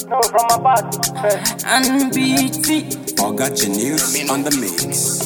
No, from my past. and BT. Oga Genius on the mix.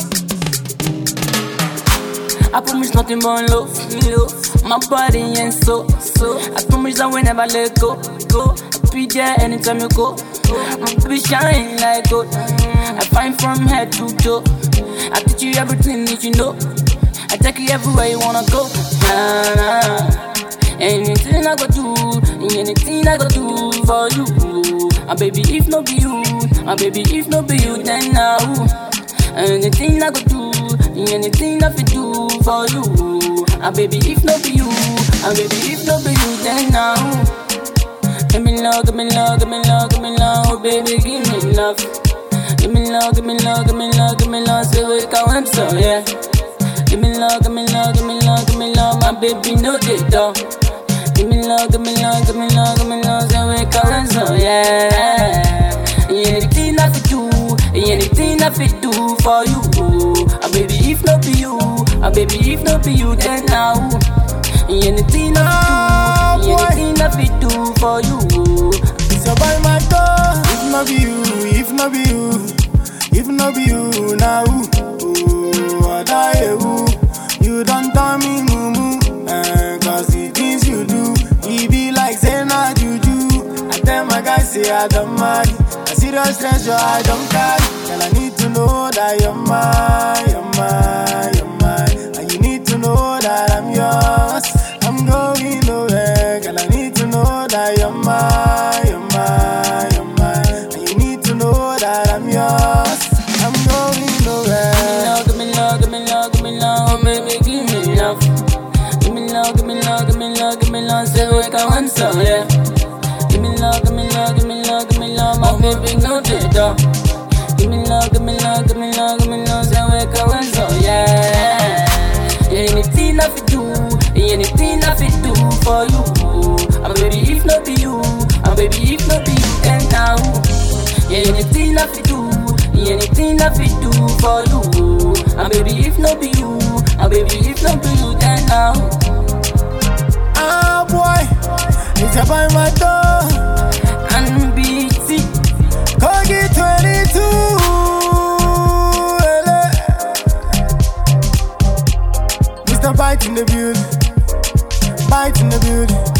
I promise nothing but love, love. My body and soul, so I promise I will never let go, go. I'll be there anytime you go. I'll be shine like gold. I find from head to toe. I teach you everything that you know. I take you everywhere you wanna go. Nah, nah. Anything I go do, anything I go do for you. And baby, if no be you, and baby, if no be you, then now. Anything I go do, anything I fit do for you. And baby, if no be you, and baby, if no be you, then now. Give me love, give me love, give me love, give me love, oh baby, give me love. Give me love, give me love, give me love, give me love, say we can win so yeah. Give me love, give me love, give me love, give me love, my baby no get down. Give me love, give me love, give me love, give me love, say we can win so yeah. Anything I fit do, anything I fit do for you. Ah baby, if not be you, ah baby, if not be you, then now. Anything I fit do, anything I fit do for you. It's your boy my door. If not be you, if not be you, if not be you, now ooh, I die ooh. You don't tell me mumu, eh, cause the things you do, it be like say na juju. I tell my guys say I don't mind, I serious treasure I don't carry. Girl I need to know that you're mine, you're mine, you're mine, and you need to know that I'm yours. I'm going nowhere, girl I need to know that you're mine, you're mine, you're mine, and you need to know that I'm yours. I'm going nowhere. Give me love, give me love, give me love, oh baby, give me love. Give me love, give me love, give me love, give me love, say we can win so yeah. Give me love, give me love, give me love, give me love, my baby, no data. Give me love, give me love, give me love, give me love, say we can win so yeah. Anything I fit do, anything I fit do for you. Ah baby, if not be you, ah baby, if not be you, then now. Anything I fit do, anything I fit do for you. And baby, if not be you, and baby, if not be you, then now. Ah boy, it's your boy my door. And BT, Kogi 22. ele. Mr. Bite in the building. Bite in the building.